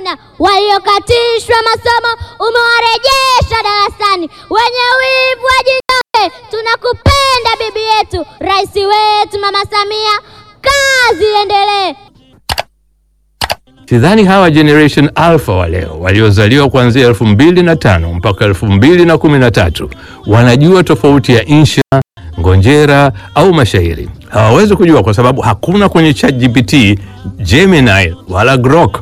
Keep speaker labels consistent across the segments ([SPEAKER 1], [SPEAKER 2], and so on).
[SPEAKER 1] Tanzania waliokatishwa masomo umewarejesha darasani. Wenye wivu wajinyonge, tunakupenda bibi yetu, rais wetu Mama Samia, kazi iendelee.
[SPEAKER 2] Sidhani hawa generation alpha wa leo waliozaliwa kuanzia elfu mbili na tano mpaka elfu mbili na kumi na tatu wanajua tofauti ya insha, ngonjera au mashairi. Hawawezi kujua kwa sababu hakuna kwenye ChatGPT, Gemini wala Grok.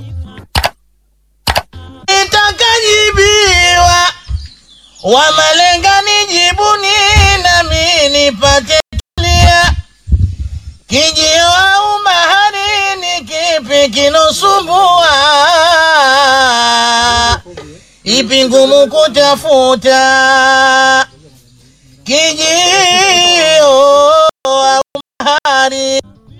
[SPEAKER 3] Nitakajibiwa wa malenga nijibuni, nami nipate tulia. Kijio au mahari, ni kipi kinosumbua? Ipi ngumu kutafuta? Kijio au mahari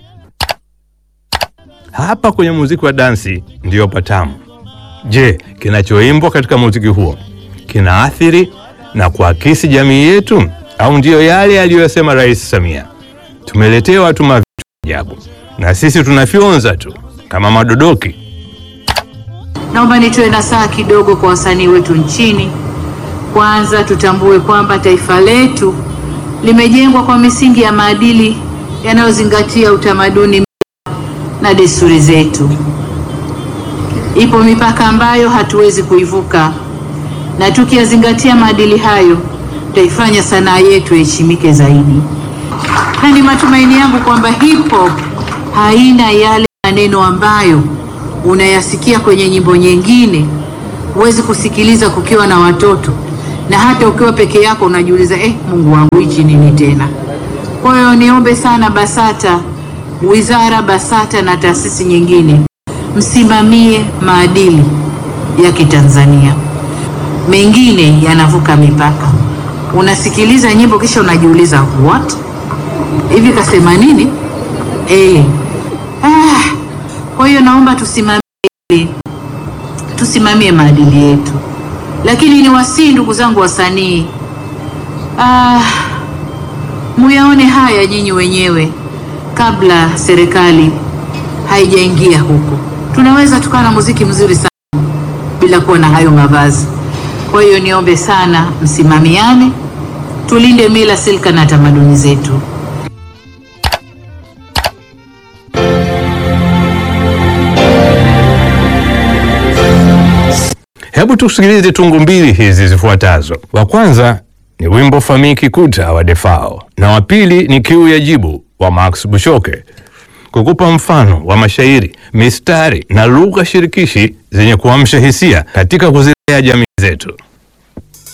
[SPEAKER 2] Hapa kwenye muziki wa dansi ndiyo patamu. Je, kinachoimbwa katika muziki huo kinaathiri na kuakisi jamii yetu au ndiyo yale aliyosema Rais Samia? Tumeletewa tu mavitu ajabu na sisi tunafyonza tu kama madodoki.
[SPEAKER 4] Naomba nitoe nasaha kidogo kwa wasanii wetu nchini. Kwanza tutambue kwamba taifa letu limejengwa kwa misingi ya maadili yanayozingatia utamaduni na desturi zetu. Ipo mipaka ambayo hatuwezi kuivuka, na tukiyazingatia maadili hayo, tutaifanya sanaa yetu iheshimike zaidi. Na ni matumaini yangu kwamba hip hop haina yale maneno ambayo unayasikia kwenye nyimbo nyingine, huwezi kusikiliza kukiwa na watoto, na hata ukiwa peke yako unajiuliza eh, Mungu wangu hichi nini tena? Kwa hiyo niombe sana BASATA, wizara BASATA na taasisi nyingine, msimamie maadili ya Kitanzania. Mengine yanavuka mipaka, unasikiliza nyimbo kisha unajiuliza what, hivi kasema nini? Eh. Ah, kwa hiyo naomba tusimamie tusimamie maadili yetu, lakini ni wasii, ndugu zangu wasanii, ah, muyaone haya nyinyi wenyewe kabla serikali haijaingia huko. Tunaweza tukawa na muziki mzuri sana bila kuwa na hayo mavazi. Kwa hiyo niombe sana, msimamiane, tulinde mila, silka na tamaduni zetu.
[SPEAKER 2] Hebu tusikilize tungu mbili hizi zifuatazo. Wa kwanza ni wimbo Famii Kikuta wa Defao na wa pili ni Kiu ya Jibu wa Max Bushoke, kukupa mfano wa mashairi, mistari na lugha shirikishi zenye kuamsha hisia katika kuzilea jamii zetu.